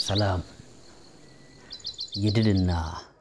ሰላም የድልና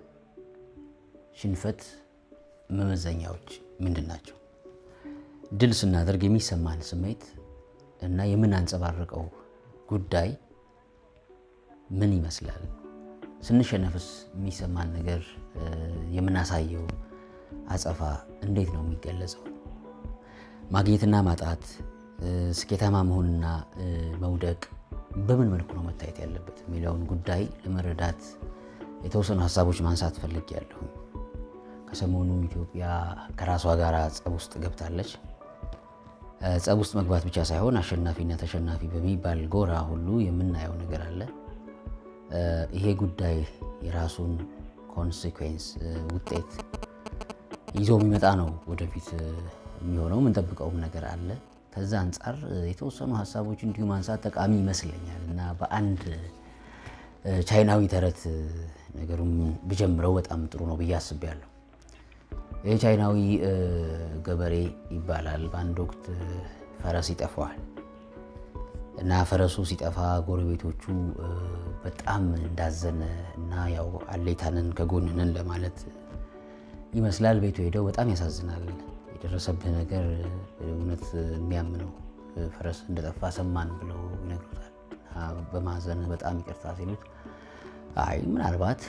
ሽንፈት መመዘኛዎች ምንድን ናቸው? ድል ስናደርግ የሚሰማን ስሜት እና የምናንጸባርቀው ጉዳይ ምን ይመስላል? ስንሸነፍስ የሚሰማን ነገር የምናሳየው አጸፋ እንዴት ነው የሚገለጸው? ማግኘትና ማጣት፣ ስኬታማ መሆንና መውደቅ በምን መልኩ ነው መታየት ያለበት የሚለውን ጉዳይ ለመረዳት የተወሰኑ ሀሳቦች ማንሳት ፈልጌያለሁ። ከሰሞኑ ኢትዮጵያ ከራሷ ጋር ጸብ ውስጥ ገብታለች። ጸብ ውስጥ መግባት ብቻ ሳይሆን አሸናፊና ተሸናፊ በሚባል ጎራ ሁሉ የምናየው ነገር አለ። ይሄ ጉዳይ የራሱን ኮንሲኩዌንስ ውጤት ይዞ የሚመጣ ነው ወደፊት የሚሆነው የምንጠብቀውም ነገር አለ። ከዛ አንጻር የተወሰኑ ሀሳቦች እንዲሁ ማንሳት ጠቃሚ ይመስለኛል እና በአንድ ቻይናዊ ተረት ነገሩም ብጀምረው በጣም ጥሩ ነው ብዬ አስቤያለሁ። ይህ ቻይናዊ ገበሬ ይባላል። በአንድ ወቅት ፈረስ ይጠፋዋል እና ፈረሱ ሲጠፋ ጎረቤቶቹ በጣም እንዳዘነ እና ያው አሌታንን ከጎንንን ለማለት ይመስላል ቤቱ ሄደው በጣም ያሳዝናል የደረሰብህ ነገር እውነት የሚያምነው ፈረስ እንደጠፋ ሰማን ብለው ይነግሩታል። በማዘን በጣም ይቅርታ ሲሉት አይ ምናልባት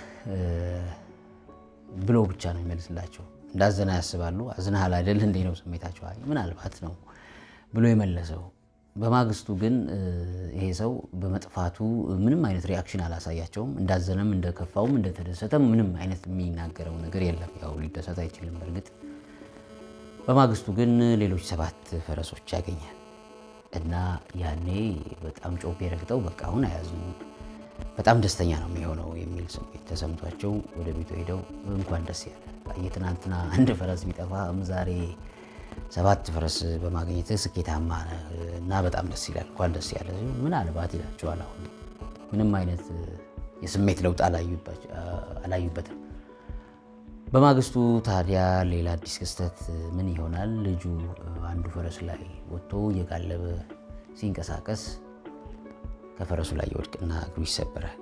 ብሎ ብቻ ነው የሚመልስላቸው። እንዳዘና ያስባሉ። አዝናሃል አይደል እንዴ ነው ስሜታቸው። አይ ምናልባት ነው ብሎ የመለሰው። በማግስቱ ግን ይሄ ሰው በመጥፋቱ ምንም አይነት ሪያክሽን አላሳያቸውም። እንዳዘነም እንደከፋውም እንደተደሰተም ምንም አይነት የሚናገረው ነገር የለም። ያው ሊደሰት አይችልም በእርግጥ በማግስቱ ግን ሌሎች ሰባት ፈረሶች ያገኛል እና ያኔ በጣም ጮቤ ረግጠው በቃ አሁን አያዝኑ በጣም ደስተኛ ነው የሚሆነው የሚል ስሜት ተሰምቷቸው ወደ ቤቱ ሄደው እንኳን ደስ ያለ የትናንትና አንድ ፈረስ ቢጠፋ ዛሬ ሰባት ፈረስ በማግኘት ስኬታማ እና በጣም ደስ ይላል እንኳን ደስ ያለ ምናልባት ይላቸዋል። አሁን ምንም አይነት የስሜት ለውጥ አላዩበትም። በማግስቱ ታዲያ ሌላ አዲስ ክስተት ምን ይሆናል? ልጁ አንዱ ፈረስ ላይ ወጥቶ እየጋለበ ሲንቀሳቀስ ከፈረሱ ላይ ይወድቅና እግሩ ይሰበራል።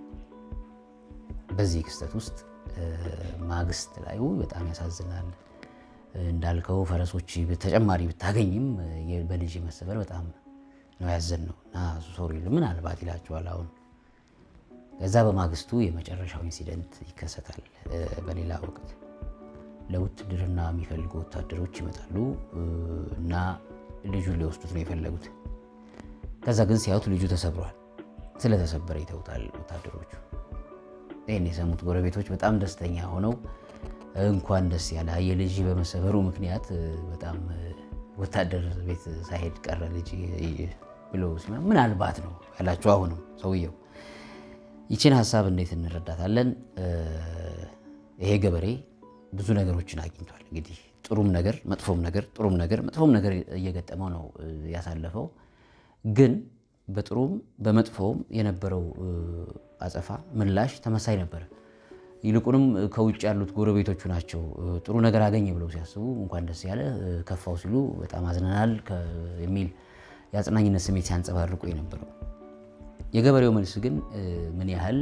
በዚህ ክስተት ውስጥ ማግስት ላይ በጣም ያሳዝናል። እንዳልከው ፈረሶች ተጨማሪ ብታገኝም በልጅ መሰበር በጣም ነው ያዘን ነው እና ሶሪ ምናልባት ይላቸዋል አሁን ከዛ በማግስቱ የመጨረሻው ኢንሲደንት ይከሰታል። በሌላ ወቅት ለውትድርና የሚፈልጉ ወታደሮች ይመጣሉ እና ልጁን ሊወስዱት ነው የፈለጉት። ከዛ ግን ሲያዩት ልጁ ተሰብሯል። ስለተሰበረ ይተውታል ወታደሮቹ። ይህን የሰሙት ጎረቤቶች በጣም ደስተኛ ሆነው እንኳን ደስ ያለ የልጅ በመሰበሩ ምክንያት በጣም ወታደር ቤት ሳይሄድ ቀረ ልጅ ብሎ ምናልባት ነው ያላቸው አሁንም ሰውየው ይችን ሀሳብ እንዴት እንረዳታለን? ይሄ ገበሬ ብዙ ነገሮችን አግኝቷል። እንግዲህ ጥሩም ነገር መጥፎም ነገር ጥሩም ነገር መጥፎም ነገር እየገጠመው ነው ያሳለፈው። ግን በጥሩም በመጥፎም የነበረው አጸፋ ምላሽ ተመሳይ ነበር። ይልቁንም ከውጭ ያሉት ጎረቤቶቹ ናቸው ጥሩ ነገር አገኘ ብለው ሲያስቡ እንኳን ደስ ያለ፣ ከፋው ሲሉ በጣም አዝነናል የሚል የአጽናኝነት ስሜት ሲያንጸባርቁ የነበረው የገበሬው መልስ ግን ምን ያህል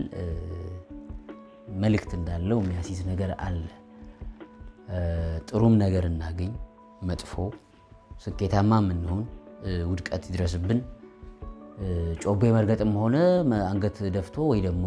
መልእክት እንዳለው የሚያሲዝ ነገር አለ። ጥሩም ነገር እናገኝ፣ መጥፎ ስኬታማ የምንሆን ውድቀት ይድረስብን፣ ጮቤ መርገጥም ሆነ አንገት ደፍቶ ወይ ደግሞ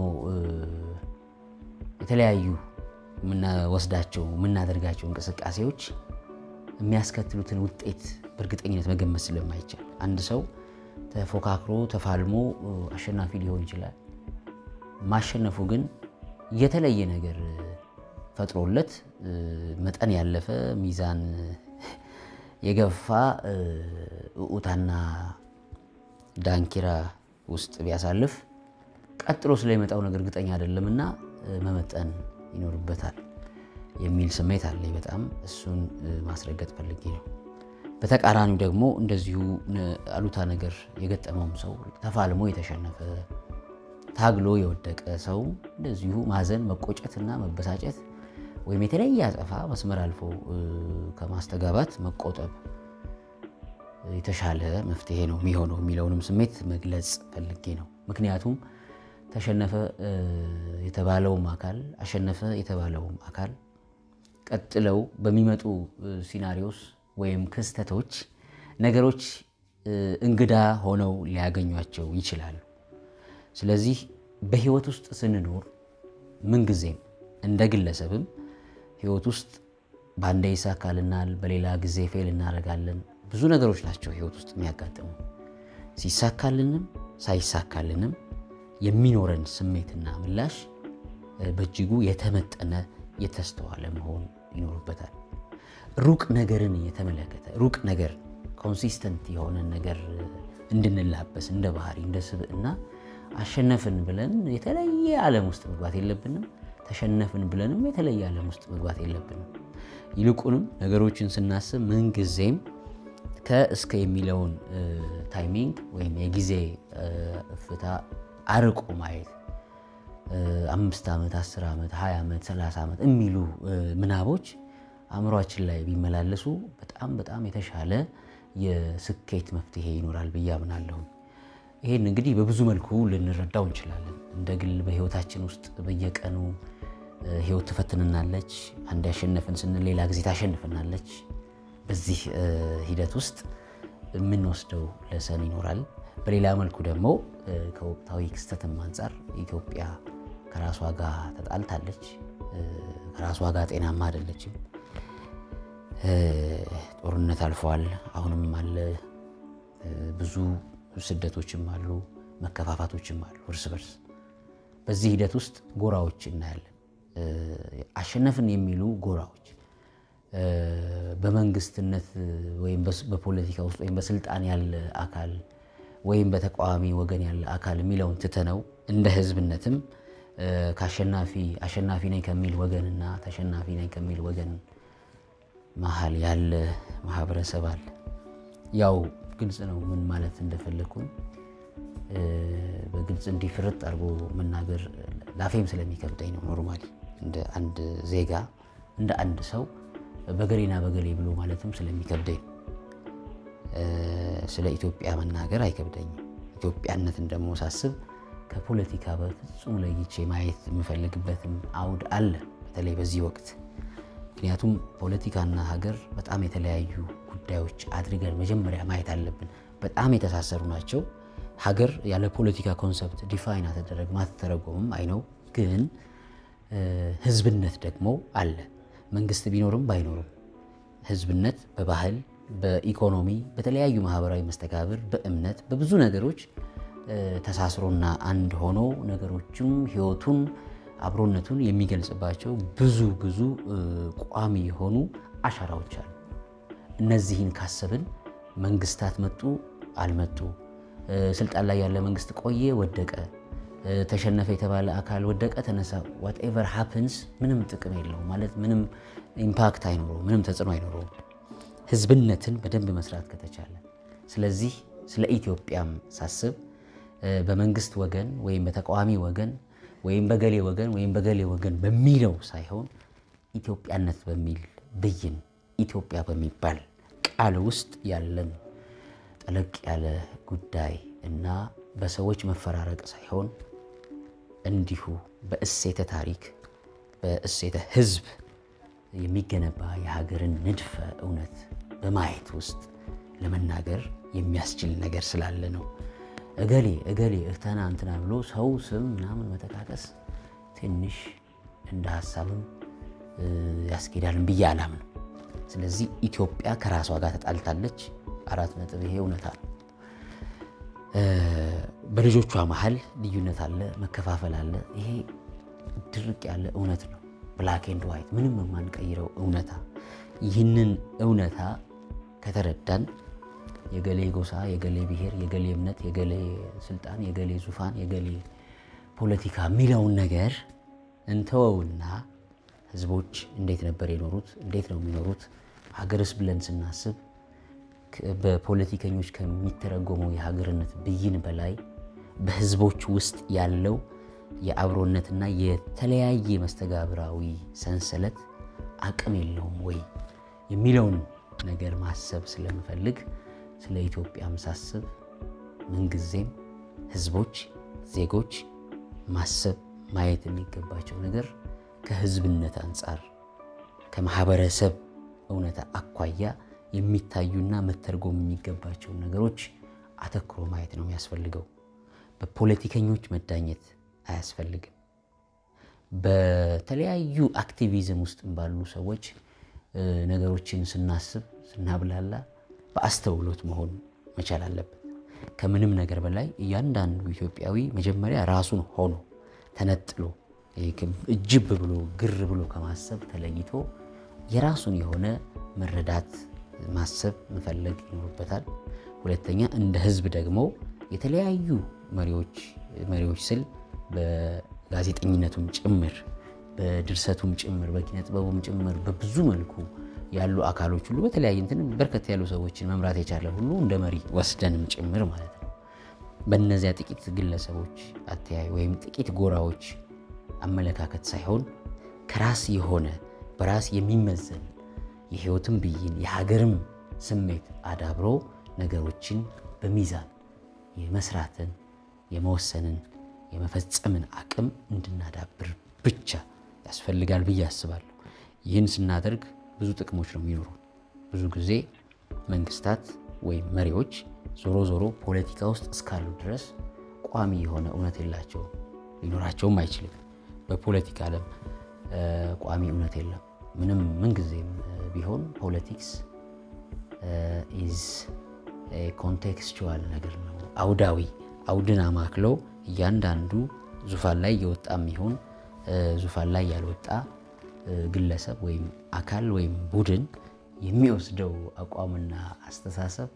የተለያዩ የምንወስዳቸው የምናደርጋቸው እንቅስቃሴዎች የሚያስከትሉትን ውጤት በእርግጠኝነት መገመት ስለማይቻል አንድ ሰው ተፎካክሮ ተፋልሞ አሸናፊ ሊሆን ይችላል። ማሸነፉ ግን የተለየ ነገር ፈጥሮለት መጠን ያለፈ ሚዛን የገፋ እዑታና ዳንኪራ ውስጥ ቢያሳልፍ ቀጥሎ ስለሚመጣው ነገር እርግጠኛ አይደለምና መመጠን ይኖርበታል የሚል ስሜት አለኝ። በጣም እሱን ማስረገጥ ፈልጌ ነው። በተቃራኒው ደግሞ እንደዚሁ አሉታ ነገር የገጠመውም ሰው ተፋልሞ የተሸነፈ ታግሎ የወደቀ ሰው እንደዚሁ ማዘን፣ መቆጨትና መበሳጨት ወይም የተለየ አጸፋ መስመር አልፎ ከማስተጋባት መቆጠብ የተሻለ መፍትሄ ነው የሚሆነው የሚለውንም ስሜት መግለጽ ፈልጌ ነው። ምክንያቱም ተሸነፈ የተባለውም አካል አሸነፈ የተባለውም አካል ቀጥለው በሚመጡ ሲናሪዮስ ወይም ክስተቶች ነገሮች እንግዳ ሆነው ሊያገኟቸው ይችላሉ። ስለዚህ በህይወት ውስጥ ስንኖር ምንጊዜም እንደ ግለሰብም ህይወት ውስጥ በአንዴ ይሳካልናል፣ በሌላ ጊዜ ፌል እናደርጋለን። ብዙ ነገሮች ናቸው ህይወት ውስጥ የሚያጋጥሙ። ሲሳካልንም ሳይሳካልንም የሚኖረን ስሜትና ምላሽ በእጅጉ የተመጠነ የተስተዋለ መሆን ይኖርበታል። ሩቅ ነገርን የተመለከተ ሩቅ ነገር ኮንሲስተንት የሆነ ነገር እንድንላበስ እንደ ባህሪ እንደ ስብዕና አሸነፍን ብለን የተለየ ዓለም ውስጥ መግባት የለብንም። ተሸነፍን ብለንም የተለየ ዓለም ውስጥ መግባት የለብንም። ይልቁንም ነገሮችን ስናስብ ምንጊዜም ከእስከ የሚለውን ታይሚንግ ወይም የጊዜ እፍታ አርቆ ማየት አምስት ዓመት፣ አስር ዓመት፣ ሀያ ዓመት፣ ሰላሳ ዓመት የሚሉ ምናቦች አእምሯችን ላይ ቢመላለሱ በጣም በጣም የተሻለ የስኬት መፍትሄ ይኖራል ብዬ አምናለሁ። ይህን እንግዲህ በብዙ መልኩ ልንረዳው እንችላለን። እንደ ግል በህይወታችን ውስጥ በየቀኑ ህይወት ትፈትንናለች። አንድ ያሸነፍን ስንል ሌላ ጊዜ ታሸንፍናለች። በዚህ ሂደት ውስጥ የምንወስደው ለሰን ይኖራል። በሌላ መልኩ ደግሞ ከወቅታዊ ክስተትም አንጻር ኢትዮጵያ ከራሷ ጋር ተጣልታለች። ከራሷ ጋር ጤናማ አይደለችም። ጦርነት አልፈዋል። አሁንም አለ። ብዙ ስደቶችም አሉ፣ መከፋፋቶችም አሉ እርስ በርስ። በዚህ ሂደት ውስጥ ጎራዎች እናያለን። አሸነፍን የሚሉ ጎራዎች በመንግስትነት ወይም በፖለቲካ ውስጥ ወይም በስልጣን ያለ አካል ወይም በተቃዋሚ ወገን ያለ አካል የሚለውን ትተነው እንደ ህዝብነትም ከአሸናፊ አሸናፊ ነኝ ከሚል ወገንና ተሸናፊ ነኝ ከሚል ወገን መሀል ያለ ማህበረሰብ አለ። ያው ግልጽ ነው ምን ማለት እንደፈለግኩኝ በግልጽ እንዲህ ፍርጥ አድርጎ መናገር ላፌም ስለሚከብደኝ ነው። ኖርማሊ እንደ አንድ ዜጋ እንደ አንድ ሰው በገሌና በገሌ ብሎ ማለትም ስለሚከብደኝ ስለ ኢትዮጵያ መናገር አይከብደኝም። ኢትዮጵያነትን ደግሞ ሳስብ ከፖለቲካ በፍጹም ለይቼ ማየት የምፈልግበትም አውድ አለ፣ በተለይ በዚህ ወቅት። ምክንያቱም ፖለቲካና ሀገር በጣም የተለያዩ ጉዳዮች አድርገን መጀመሪያ ማየት አለብን። በጣም የተሳሰሩ ናቸው። ሀገር ያለ ፖለቲካ ኮንሰፕት ዲፋይን አተደረግም አትተረጎምም አይነው። ግን ህዝብነት ደግሞ አለ። መንግስት ቢኖርም ባይኖርም ህዝብነት በባህል በኢኮኖሚ በተለያዩ ማህበራዊ መስተጋብር በእምነት በብዙ ነገሮች ተሳስሮና አንድ ሆኖ ነገሮችም ህይወቱን አብሮነቱን የሚገልጽባቸው ብዙ ብዙ ቋሚ የሆኑ አሻራዎች አሉ። እነዚህን ካሰብን መንግስታት መጡ አልመጡ፣ ስልጣን ላይ ያለ መንግስት ቆየ ወደቀ፣ ተሸነፈ የተባለ አካል ወደቀ ተነሳ፣ ዋትኤቨር ሃፕንስ ምንም ጥቅም የለውም ማለት ምንም ኢምፓክት አይኖረውም፣ ምንም ተጽዕኖ አይኖረውም ህዝብነትን በደንብ መስራት ከተቻለ። ስለዚህ ስለ ኢትዮጵያም ሳስብ በመንግስት ወገን ወይም በተቃዋሚ ወገን ወይም በገሌ ወገን ወይም በገሌ ወገን በሚለው ሳይሆን ኢትዮጵያነት በሚል ብይን ኢትዮጵያ በሚባል ቃል ውስጥ ያለን ጠለቅ ያለ ጉዳይ እና በሰዎች መፈራረቅ ሳይሆን እንዲሁ በእሴተ ታሪክ በእሴተ ህዝብ የሚገነባ የሀገርን ንድፈ እውነት በማየት ውስጥ ለመናገር የሚያስችል ነገር ስላለ ነው። እገሌ እገሌ እህተና እንትና ብሎ ሰው ስም ምናምን መጠቃቀስ ትንሽ እንደ ሀሳብም ያስኬዳልን ብዬ አላምንም። ስለዚህ ኢትዮጵያ ከራሷ ጋር ተጣልታለች። አራት ነጥብ። ይሄ እውነታ ነው። በልጆቿ መሀል ልዩነት አለ፣ መከፋፈል አለ። ይሄ ድርቅ ያለ እውነት ነው። ብላክ ኤንድ ዋይት ምንም የማንቀይረው እውነታ። ይህንን እውነታ ከተረዳን የገሌ ጎሳ፣ የገሌ ብሔር፣ የገሌ እምነት፣ የገሌ ስልጣን፣ የገሌ ዙፋን፣ የገሌ ፖለቲካ የሚለውን ነገር እንተወውና ህዝቦች እንዴት ነበር የኖሩት? እንዴት ነው የሚኖሩት? ሀገርስ ብለን ስናስብ በፖለቲከኞች ከሚተረጎመው የሀገርነት ብይን በላይ በህዝቦች ውስጥ ያለው የአብሮነትና የተለያየ መስተጋብራዊ ሰንሰለት አቅም የለውም ወይ የሚለውን ነገር ማሰብ ስለምፈልግ ስለ ኢትዮጵያም ሳስብ ምንጊዜም ህዝቦች፣ ዜጎች ማሰብ ማየት የሚገባቸው ነገር ከህዝብነት አንጻር ከማህበረሰብ እውነታ አኳያ የሚታዩና መተርጎም የሚገባቸውን ነገሮች አተኩሮ ማየት ነው የሚያስፈልገው። በፖለቲከኞች መዳኘት አያስፈልግም። በተለያዩ አክቲቪዝም ውስጥ ባሉ ሰዎች ነገሮችን ስናስብ ስናብላላ በአስተውሎት መሆን መቻል አለበት። ከምንም ነገር በላይ እያንዳንዱ ኢትዮጵያዊ መጀመሪያ ራሱን ሆኖ ተነጥሎ እጅብ ብሎ ግር ብሎ ከማሰብ ተለይቶ የራሱን የሆነ መረዳት ማሰብ መፈለግ ይኖርበታል። ሁለተኛ እንደ ህዝብ ደግሞ የተለያዩ መሪዎች መሪዎች ስል በጋዜጠኝነቱም ጭምር በድርሰቱም ጭምር በኪነ ጥበቡም ጭምር በብዙ መልኩ ያሉ አካሎች ሁሉ በተለያየ እንትን በርከት ያሉ ሰዎችን መምራት የቻለ ሁሉ እንደ መሪ ወስደንም ጭምር ማለት ነው። በእነዚያ ጥቂት ግለሰቦች አተያይ ወይም ጥቂት ጎራዎች አመለካከት ሳይሆን ከራስ የሆነ በራስ የሚመዘን የህይወትም ብይን የሀገርም ስሜት አዳብሮ ነገሮችን በሚዛን የመስራትን የመወሰንን የመፈጸምን አቅም እንድናዳብር ብቻ ያስፈልጋል ብዬ አስባለሁ። ይህን ስናደርግ ብዙ ጥቅሞች ነው የሚኖሩ። ብዙ ጊዜ መንግስታት ወይም መሪዎች ዞሮ ዞሮ ፖለቲካ ውስጥ እስካሉ ድረስ ቋሚ የሆነ እውነት የላቸውም፣ ሊኖራቸውም አይችልም። በፖለቲካ ዓለም ቋሚ እውነት የለም። ምንም ምንጊዜም ቢሆን ፖለቲክስ ኢዝ ኮንቴክስቹዋል ነገር ነው፣ አውዳዊ አውድን አማክለው እያንዳንዱ ዙፋን ላይ የወጣ የሚሆን ዙፋን ላይ ያልወጣ ግለሰብ ወይም አካል ወይም ቡድን የሚወስደው አቋምና አስተሳሰብ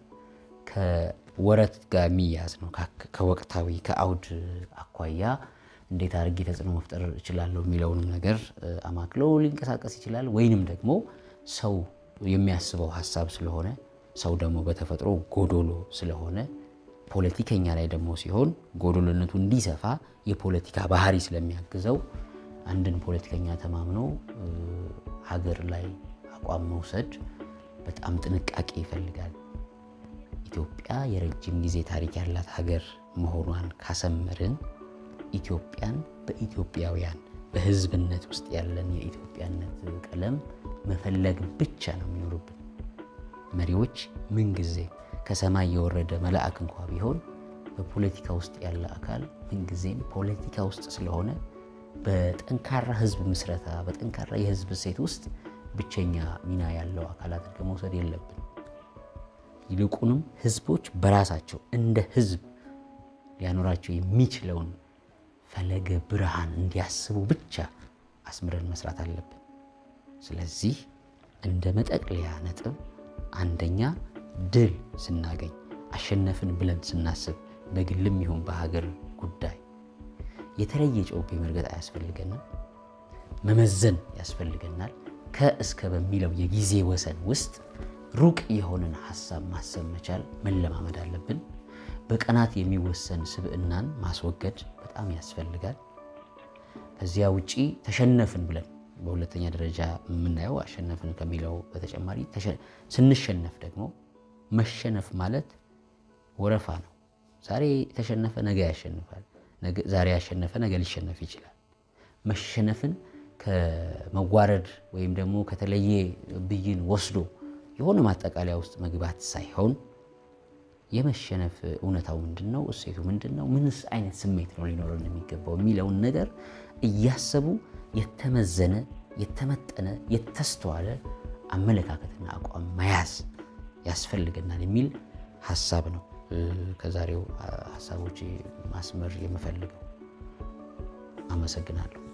ከወረት ጋር የሚያዝ ነው። ከወቅታዊ ከአውድ አኳያ እንዴት አድርጌ ተጽዕኖ መፍጠር እችላለሁ የሚለውንም ነገር አማክለው ሊንቀሳቀስ ይችላል። ወይንም ደግሞ ሰው የሚያስበው ሀሳብ ስለሆነ ሰው ደግሞ በተፈጥሮ ጎዶሎ ስለሆነ ፖለቲከኛ ላይ ደግሞ ሲሆን ጎዶሎነቱ እንዲሰፋ የፖለቲካ ባህሪ ስለሚያግዘው አንድን ፖለቲከኛ ተማምኖ ሀገር ላይ አቋም መውሰድ በጣም ጥንቃቄ ይፈልጋል። ኢትዮጵያ የረጅም ጊዜ ታሪክ ያላት ሀገር መሆኗን ካሰመርን ኢትዮጵያን በኢትዮጵያውያን በሕዝብነት ውስጥ ያለን የኢትዮጵያነት ቀለም መፈለግ ብቻ ነው የሚኖርብን። መሪዎች ምንጊዜ ከሰማይ የወረደ መልአክ እንኳ ቢሆን በፖለቲካ ውስጥ ያለ አካል ምንጊዜም ፖለቲካ ውስጥ ስለሆነ በጠንካራ ህዝብ ምስረታ በጠንካራ የህዝብ እሴት ውስጥ ብቸኛ ሚና ያለው አካል አድርገን መውሰድ የለብን። ይልቁንም ህዝቦች በራሳቸው እንደ ህዝብ ሊያኖራቸው የሚችለውን ፈለገ ብርሃን እንዲያስቡ ብቻ አስምረን መስራት አለብን። ስለዚህ እንደ መጠቅለያ ነጥብ አንደኛ ድል ስናገኝ አሸነፍን ብለን ስናስብ በግልም ይሁን በሀገር ጉዳይ የተለየ ጮቤ መርገጥ አያስፈልገንም። መመዘን ያስፈልገናል። ከእስከ በሚለው የጊዜ ወሰን ውስጥ ሩቅ የሆነን ሀሳብ ማሰብ መቻል መለማመድ አለብን። በቀናት የሚወሰን ስብዕናን ማስወገድ በጣም ያስፈልጋል። ከዚያ ውጪ ተሸነፍን ብለን በሁለተኛ ደረጃ የምናየው አሸነፍን ከሚለው በተጨማሪ ስንሸነፍ ደግሞ መሸነፍ ማለት ወረፋ ነው። ዛሬ የተሸነፈ ነገ ያሸንፋል። ዛሬ ያሸነፈ ነገ ሊሸነፍ ይችላል። መሸነፍን ከመዋረድ ወይም ደግሞ ከተለየ ብይን ወስዶ የሆነ ማጠቃለያ ውስጥ መግባት ሳይሆን የመሸነፍ እውነታው ምንድን ነው? እሴቱ ምንድን ነው? ምንስ አይነት ስሜት ነው ሊኖረን የሚገባው የሚለውን ነገር እያሰቡ የተመዘነ የተመጠነ የተስተዋለ አመለካከትና አቋም መያዝ ያስፈልገናል የሚል ሀሳብ ነው ከዛሬው ሀሳቦች ማስመር የምፈልገው። አመሰግናለሁ።